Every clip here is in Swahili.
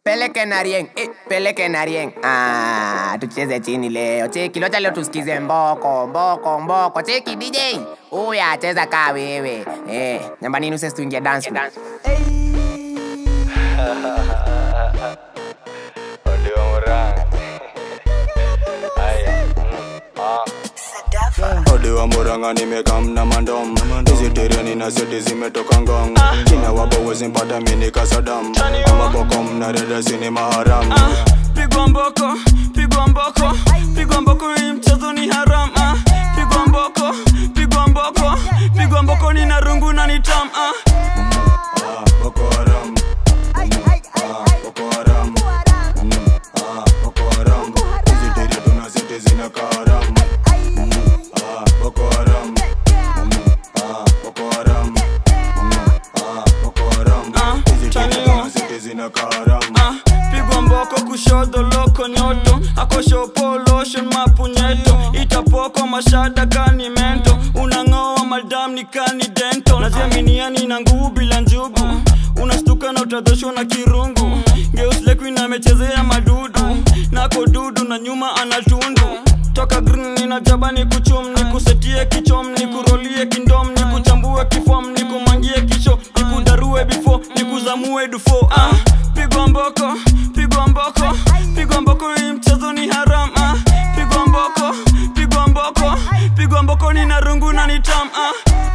Peleke na rieng, eh, peleke na rieng. Ah, tucheze chini leo. Cheki, locha leo tusikize mboko, mboko, mboko. Cheki DJ. Uya, cheza kaa wewe. Eh, nyambani nuse tuingie dance floor. Audio Murang. Aya. Ah. Ode wa Murang'a nimekam na mandom hizi tereni na seti zimetoka ngong kina wabo wezi mpata mini kasadam amabokom na reda sini maharam pigwa mboko pigwa mboko pigwa mboko hii mchezo ni haram ah. pigwa mboko pigwa mboko pigwa mboko ni na rungu na ni tam ah. Ah, Boko Haram Ah, Boko Haram Mm, ah, Boko Haram hizi teri tuna seti zina karam Ah, Boko Haram Mm, ah, Boko Haram Mm, ah, Boko Haram Ah, hizi teri Chanio. tuna seti zina karam Ah, pigwa mboko kushoto loko nyoto akoshopo lotion mapunyeto itapoko mashada kani mento unang'oa madam ni kani dento naziaminiani na nguvu bila njugu unastuka na utadhoshwa na kirungu geuslekuin amechezea madudu nako dudu na nyuma anatundu toka green ninajaba ni kuchum ni kusetie kichom ni kurolie kindom ni kuchambue kifom ni kumangie kisho ni kudarue bifo ni kuzamue dufo ah, pigwa mboko pigwa mboko pigwa mboko hii mchezo ni haram ah, pigwa mboko pigwa mboko pigwa mboko ni na rungu na ni tam ah.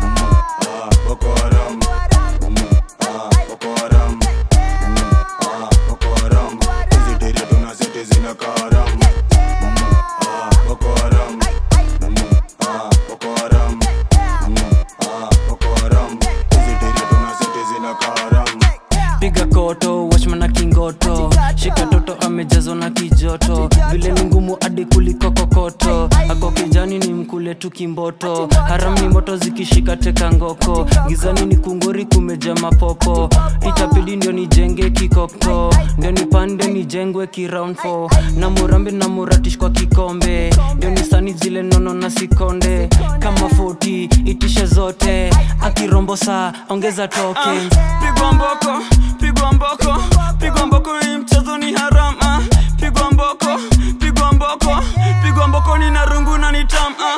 Ah, Boko Haram Mm, ah, Boko Haram Mm, ah, Boko Haram hizi teri tuna seti zina karam Mm, ah, Boko Haram Mm, ah, Boko Haram Mm, ah, Boko Haram hizi teri tuna seti zina karam piga koto washman na kingoto shika toto amejazwa na kijoto vile ni ngumu hadi kuliko kokoto ako kijani ni mkule tu kimboto haram ni moto zikishika teka ngoko gizani ni kungori kumeja mapopo itapidi ndio nijenge kikoko ndio nipande nijengwe kiround 4 na murambe na muratish kwa kikombe ndio nisani zile nono na sikonde kama 40 itishe zote akirombo saa ongeza token pigwa mboko pigwa mboko pigwa mboko hii mchezo ni haram ah. pigwa mboko pigwa mboko pigwa mboko ni na rungu na ni tam ah.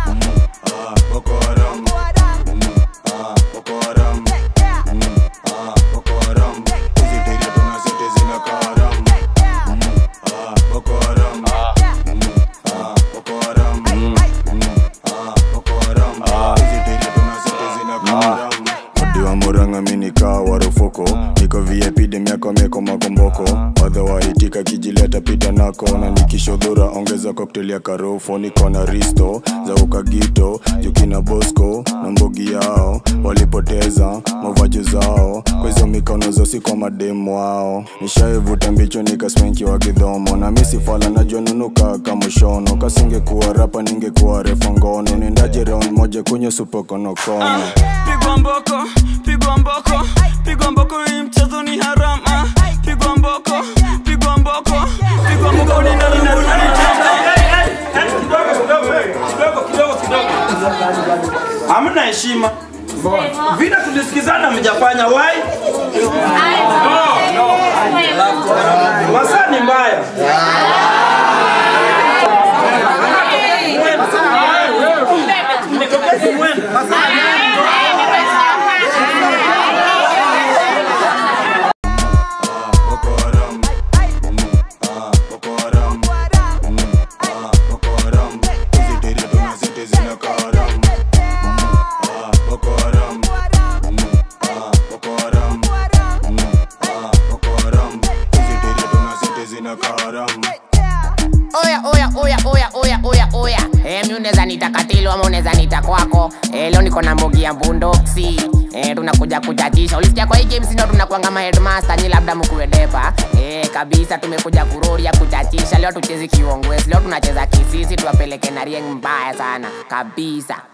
Ah, Boko Haram Mm, ah, Boko Haram Mm, ah, Boko Haram hizi teri tuna seti zina karam Mm, ah, Boko Haram Mm, ah, Boko Haram Mm, ah, Boko Haram hizi teri tuna seti zina karam Odi wa Murang'a mini kaa warufoko niko VIP dem yako meko makomboko wadha waitika kijileta pita nako na nikishodhura ongeza cocktail ya karofo niko na risto za ukagito jukina bosco na mbogi yao walipoteza mavaji zao kwa hizo mikono zosi kwa mademu wao nishaivuta mbicho nikaspenki wa kidhomo na misifala najua nunuka kamushono kasingekuwa rapa ningekuwa refa ngono nendaje round moja kwenye supokonokono pigwa mboko pigwa mboko pigwa mboko hii mchezo ni haram ah. pigwa mboko pigwa mboko pigwa mboko ni na rungu na ni tam kidogo kidogo kidogo hamna heshima vile tulisikizana mjafanya wai masaa ni mbaya Mwende. Boko Haram Mm, ah, Boko Haram Mm, ah, Boko Haram hizi teri tuna seti zina karam Mm, ah, Boko Haram Mm, ah, Boko Haram Mm, ah, Boko Haram hizi teri tuna seti zina karam Oya, oya, oya, oya, oya, oya, oya. Eh, mi unaweza nita katilo ama unaweza nita kwako. Eh, leo niko na mbogi ya bundoksi. Eh, tunakuja kuchachisha. Ulisikia kwa hii game sino tunakuanga ma headmaster ni labda mkuwe depa. Eh, kabisa tumekuja kuroria kuchachisha. Leo tuchezi kiongwezi. Leo tunacheza kisisi tuwapeleke na rieng mbaya sana. Kabisa.